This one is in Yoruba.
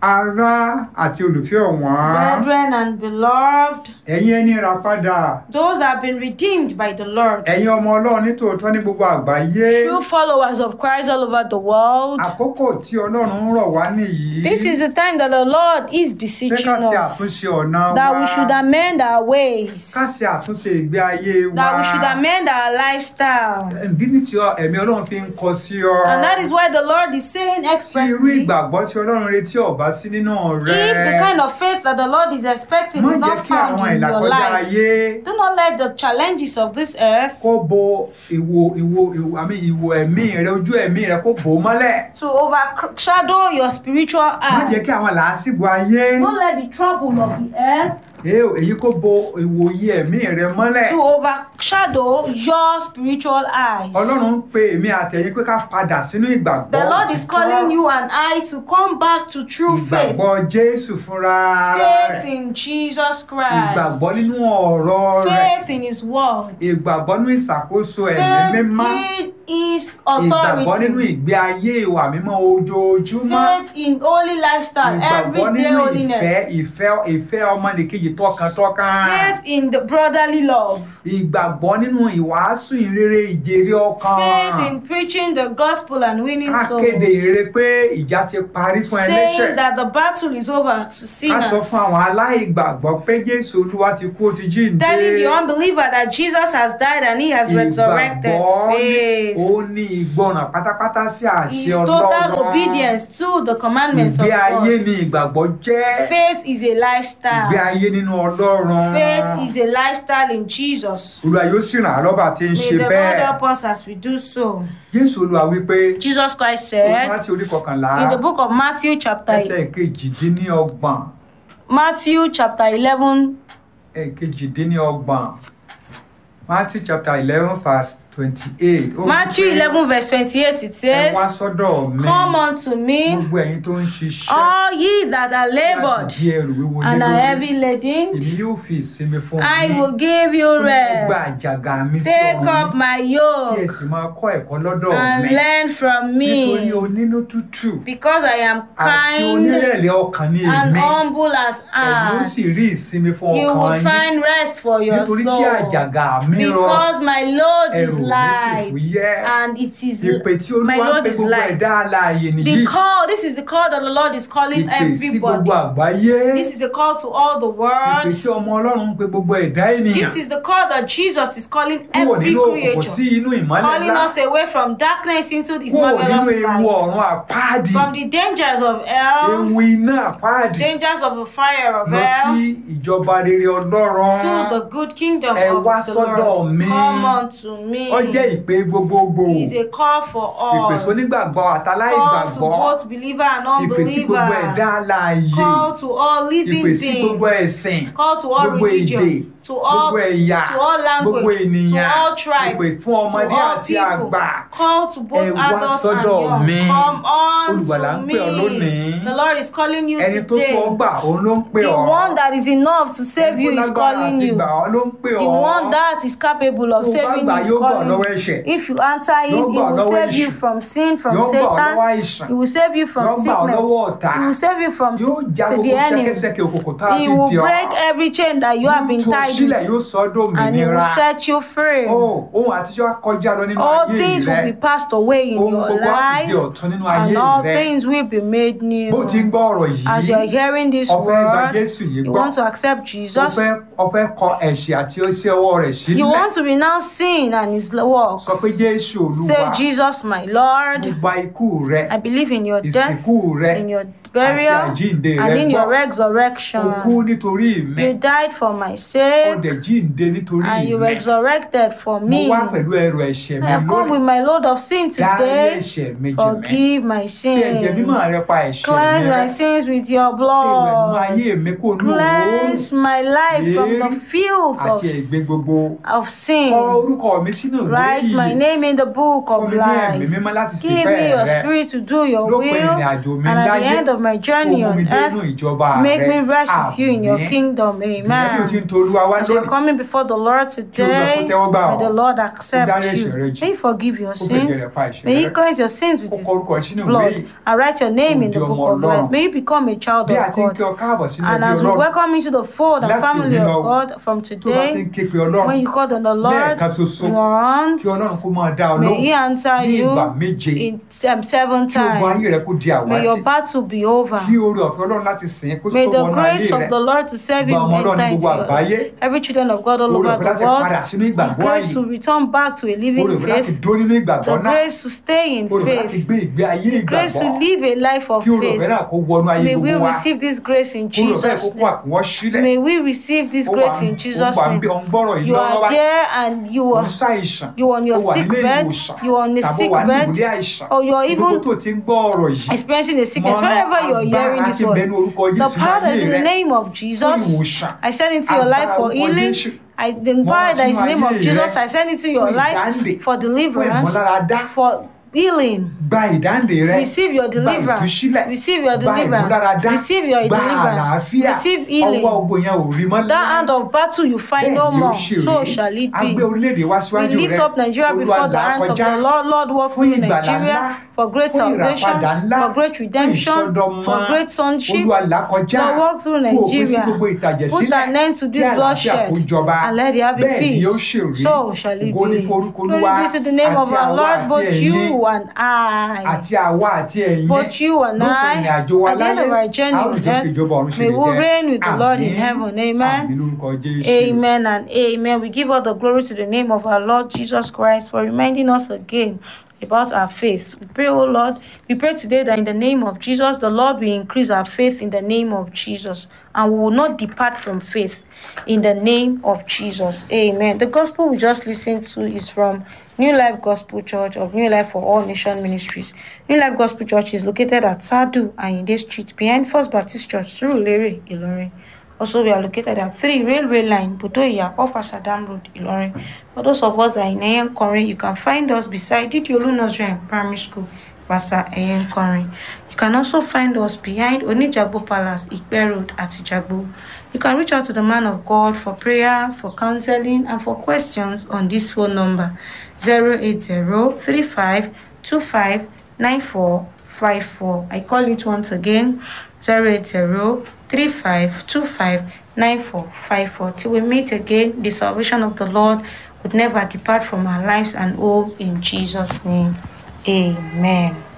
ará àti olùfẹ́ ọ̀wọ́n brethren and beloved, ẹ̀yin ẹni rà padà those have been redeemed by the Lord, ẹ̀yin ọmọ ọlọ́run nítòótọ́ ní gbogbo àgbáyé true followers of Christ all over the world. àkókò tí ọlọ́run ń rọ̀ wá nìyí This is the time that the Lord is pé beseeching ká ṣe us àtúnṣe ọ̀nà that wa we should amend our ways, ká ṣe àtúnṣe ìgbé ayé wa that we should amend our lifestyle. ìdí ní tí ọ- ẹ̀mí ọlọ́run fi ń kọ sí ọ And that is why the Lord is saying tí irú expressly ìgbàgbọ́ tí ọlọ́run retí ọ̀bá sí nínú rẹ if the kind of faith that the Lord is expecting má is jẹ́ not kí found àwọn in your ìlàkọjá life, ayé do not let the challenges of this earth kó bo ìwò ìwò ìwò àmì ìwò ẹ̀mí rẹ ojú ẹ̀mí rẹ kó bò ó mọ́lẹ̀ to overshadow your spiritual má jẹ́ kí eyes. àwọn làásìgbò ayé Don't let the trouble of the earth èé- èyí kó bo ìwòye ẹ̀mí rẹ mọ́lẹ̀ to overshadow your spiritual eyes. ọlọ́run ń pe èmi àtẹ̀yìn pé ká padà sínú ìgbàgbọ́ The Lord is òtítọ́. calling you and I to come back to true faith. ìgbàgbọ́ jésù fúnra Faith rẹ̀ in Jesus Christ. ìgbàgbọ́ nínú ọ̀rọ̀ rẹ̀ Faith in His Word. ìgbàgbọ́ nínú ìṣàkóso ẹ̀mí mímọ́ Faith in His ìgbàgbọ́ nínú authority. ìgbé ayé ìwà mímọ́ ojoojúmọ́ Faith in holy lifestyle, ìgbàgbọ́ everyday nínú ìfẹ́ holiness. ìfẹ́ ìfẹ́ ọmọnìkejì tọkàntọkàn Faith in the brotherly love. ìgbàgbọ́ nínú ìwàásù ìrere ìjèrè ọkàn Faith in preaching the gospel and winning ká souls. kéde ìrere pé ìjà ti parí fún ẹlẹ́ṣẹ̀ Saying that the battle is over to ká sọ sinners. fún àwọn aláìgbàgbọ́ pé jésù olúwa ti kú ó ti jíǹde Telling the unbeliever that Jesus has died and he has resurrected. ìgbàgbọ́ ní- Faith ó ní ìgbọràn pátápátá sí àṣẹ is total ọlọ́run obedience to the commandments of ìgbé ayé God. ni ìgbàgbọ́ jẹ́ Faith is a ìgbé lifestyle. ayé nínú ọlọ́run Faith is a lifestyle in Jesus. olúwa yóò sì ràn án lọ́ba tí ń May ṣe the Lord bẹ́ẹ̀ help us as we do so. jésù olúwa wípé Jesus Christ oṣù said láti orí kọkànlá in the book of Matthew chapter ẹsẹ̀ kejìdínlọ́gbọ̀n Matthew chapter 11 kejìdínlọ́gbọ̀n matthew chapter eleven verse twenty-eight. Ó Matthew wípé, 11 verse 28 it ẹ wá says sọ́dọ̀ mi Come unto me gbogbo ẹ̀yin tó ń ṣiṣẹ́ all ye that are labored láti di ẹrù wíwo lé and are lórí heavy laden èmi yóò fi ìsinmi fún I yín. will give you Ó ní ẹ gba rest. àjàgà mi sí Take ọ̀run up my kí ẹ yoke sì máa kọ́ ẹ̀kọ́ lọ́dọ̀ and mi learn from nítorí me onínú tútù because I am àti kind onírẹ̀lẹ̀ ọkàn ní and èmi humble at ẹ̀yin ó heart. sì rí ìsinmi fún You ọkàn will yín find rest for your nítorí tí soul àjàgà mi rọ because my load is ẹrù mi sì light fúyẹ́ and it is ìpè tí my olúwa ń load pe is gbogbo light. ẹ̀dá alààyè The nìyí call, this is the call that the Lord is calling ìpè sí everybody. gbogbo àgbáyé This is a call to all the ìpè world. tí ọmọ ọlọ́run ń pe gbogbo ẹ̀dá ènìyàn This is the call that Jesus is calling kúrò every nínú òkùnkùn sí creature, inú ìmọ́lẹ̀ calling ńlá us away from darkness into His kúrò nínú marvelous ewu light, ọ̀run àpáàdì from the dangers of hell, ewu iná àpáàdì dangers of the fire of lọ sí hell, ìjọba rere ọlọ́run to the good kingdom Ẹ of wá the sọ́dọ̀ Lord. mi. Come unto me. ó jẹ́ ìpè gbogbogbò It is a call for ìpè all. sónígbàgbọ́ Call to àtàláìgbàgbọ́ both believer and ìpè sí gbogbo ẹ̀dá unbeliever. alààyè Call to all living ìpè sí gbogbo beings. ẹ̀sìn Call to all gbogbo èdè religion. To all gbogbo ẹ̀yà to all gbogbo language. To ènìyàn all tribe. ìpè fún To ọmọdé all àti people. àgbà Call to both Ẹ wá adults and sọ́dọ̀ young. mi. Come on Olùgbàlà to ń pè ọ́ lónìí. me. The Lord is calling you ẹni tó today. tó ọ gbà òun ló ń pè The ọ́ one that is enough to save you Ẹni tó is lágbára calling àti you. gbà ọ́ ló ń pè The ọ́ one that is capable of Tó bá saving gbà you is yóò gbà ọ́ calling lọ́wọ́ you. ẹ̀ṣẹ̀ If you answer him, Yóò he gbà ọ́ will lọ́wọ́ save you èṣù. from sin, from yóò gbà ọ́ lọ́wọ́ Satan. àìsàn He will save you from Yóò gbà ọ́ lọ́wọ́ sickness. ọ̀tá. He will save you from yóò já to gbogbo the enemy. ṣẹ́kẹ́ṣẹkẹ̀ òkùnkùn tá a He fi will dì ọ́ break every chain that you have been Yóò tú ọ tied sílẹ̀ with, yóò sọ ọ́ and he will dòmìnira set you free. Ó, ohun àtijọ́ á kọjá lọ nínú All ayé things will be rẹ passed away in ohun your gbogbo á sì di life, ọ̀tun nínú ayé and all rẹ things will be made bó ti ń new. gbọ́ ọ̀rọ̀ As you are yìí hearing this o fẹ́ gba word, Jésù yìí you gbọ́ want to accept o Jesus. fẹ́ o fẹ́ kọ ẹ̀ṣẹ̀ àti iṣẹ́ ọwọ́ rẹ̀ You sílẹ̀ want to renounce sin and his works. sọ pé Jésù Say, Olúwa Jesus, my mo Lord, gba ikú rẹ I believe in your death, ìsìnkú rẹ in your àti burial, àjíǹde and rẹ in gbọ́ your o kú resurrection. nítorí mi You died for my o sake, dẹ̀ jíǹde nítorí and you mi resurrected for mo me. wá pẹ̀lú ẹrù ẹ̀ṣẹ̀ I mi have come with lónìí my load of sin dárí today. ẹ̀ṣẹ̀ mi jì mí Forgive my fi ẹ̀jẹ̀ mímọ́ sins. rẹ pa ẹ̀ṣẹ̀ mi Cleanse rẹ́ my sins with your ṣe ìwẹ̀nù blood. ayé mi kó nù Cleanse my life from the Èérí filth of, àti ẹ̀gbin gbogbo of kọ sin. orúkọ mi sínú ìwé Write my ìyè name in the book fún of mi ní ẹ̀mí life. mímọ́ láti ṣe Give me ìfẹ́ your rẹ spirit to do your lópin will, ìrìn àjò mi and at the láyé end of my journey kó mú mi on dé inú earth, ìjọba make rẹ me rest with you in your Àmín. kingdom. ìyẹn bí o ti ń Amen. to olúwa wá As you're lónìí coming before the Lord today, tẹ́wọ́ gbà may ọ́. the Lord Ó accept dárí you. ẹ̀ṣẹ̀ rẹ jì. May He forgive your Ó fẹ̀jẹ̀ sins. rẹ̀ pa ẹ̀ṣẹ̀ May He rẹ. cleanse your sins with Ó His kọ orúkọ sínú ìwé blood yìí. and write your name in the Ó di book ọmọ of life. Ọlọ́run. May you become a child bí a of ti ń God. kí ọ káàbọ̀ sínú And ẹbí as we ọlọ́run welcome into the fold and Láti family òní lọ, of God from tó bá ti ń today, ké pe ọlọ́run when you call on the Lord lẹ́ẹ̀kan ṣoṣo once, kí ọlọ́run kó máa dá ọ may lóhùn He answer ní you ìgbà méje in um, seven kí ogun ayé rẹ times. kó di May your àwátì battle be over. kí oore ọ̀fẹ́ ọlọ́run láti sìn ín kó May tó the wọnú ayé grace rẹ of the Lord to serve Gba Him ọmọ Ọlọ́run ní enter into gbogbo your àgbáyé. life. Every children of God all oore over ọ̀fẹ́ the láti padà world, sínú the ìgbàgbọ́ grace ayé to return back to a oore living ọ̀fẹ́ láti faith, dó nínú ìgbàgbọ́ the náà grace to stay in oore ọ̀fẹ́ láti faith, gbé ìgbé ayé the grace to ìgbàgbọ́ live a life of kí oore ọ̀fẹ́ faith. náà kó wọnú ayé May we gbogbo wa receive this grace in oore ọ̀fẹ́ Jesus' kó kó name. àkúnwọ́ sílẹ̀ May we receive this ó wà grace in ó Jesus' wà ń name. bí ọ̀n gbọ́rọ̀ yìí You lọ́wọ́ are bá there and you ò are ń ṣàìsàn you are on your ó wà sick nílé bed, ìwòsàn you are on a tàbí ó sick wà ní bed, ìwòlé àìsàn or you are gbogbo even tó ti ń gbọ́ ọ̀rọ̀ yìí experiencing a sickness. mọ Wherever you are hearing agbára this tí ń bẹ ní word, orúkọ the Jésù power that ayé is in rẹ the name of fún Jesus, ìwòsàn I send into your life for Agbára orúkọ healing. Jésù. I, the Mọ power that is in the name of sínú ayé Jesus, rẹ I send into your fún life ìdáǹdè, for fún deliverance, ìmúláradá. for healing. gba ìdáǹdè rẹ Receive your gba deliverance. ìtúsílẹ̀ Receive your gba deliverance. ìmúláradá Receive your gba deliverance. àlàáfíà Receive healing. ọwọ́ ogun yẹn ò rí mọ́ That hand of battle you find no Bẹ́ẹ̀ ni ó more, ṣe so rí. shall it a gbé be. orílẹ̀-èdè wá We síwájú lift rẹ up Nigeria Olúwa before the là á hands of kọjá. the Lord. Lord, walk Fún through ìgbàlà Nigeria ńlá, for great fún salvation, ìràpadà ńlá, for great fún redemption, ìsọdọmọ. for great sonship. Olúwa là á kọjá. Lord, walk through Fún òpin sí Nigeria. gbogbo ìtàjẹ̀ Put sílẹ̀. an end to Kí this àlàáfíà bloodshed kó jọba. and let there be Bẹ́ẹ̀ ni peace. yóò ṣe rí. So shall it Ògo ni be. forúkọ Glory Olúwa be to the name of àti our àwa Lord, àti both ẹ̀yin. you and I. àti àwa àti ẹ̀yin Both you and lópin I, ìrìn àjò wa at the end láyé of our journey a ó on jọ fi earth, ìjọba ọ̀run ṣe may lè we jẹ́. reign with the Lord in Àmín. heaven. Amen. Àmín lórúkọ Jésù. Amen and amen. We give all the glory to the name of our Lord Jesus Christ for reminding us again about our faith. We pray, oh Lord, we pray today that in the name of Jesus, the Lord will increase our faith in the name of Jesus and we will not depart from faith in the name of Jesus. Amen. The gospel we just listened to is from New Life Gospel Church of New Life for All Nation Ministries. New Life Gospel Church is located at Sadu and in this street behind First Baptist Church, Surulere, Ilorin. Also, we are located at 3 Railway Line, Budoya, off Asadam Road, Ilorin. For those of us that are in Eyenkorin, you can find us beside Didiolu Nursery and Primary School, Basa Eyenkorin. You can also find us behind Onijagbo Palace, Ikpe Road, at Ijagbo. You can reach out to the man of God for prayer, for counseling, and for questions on this phone number 080-3525-9454. I call it once again 080-3525-9454. Till we meet again, the salvation of the Lord would never depart from our lives and all in Jesus' name. Amen.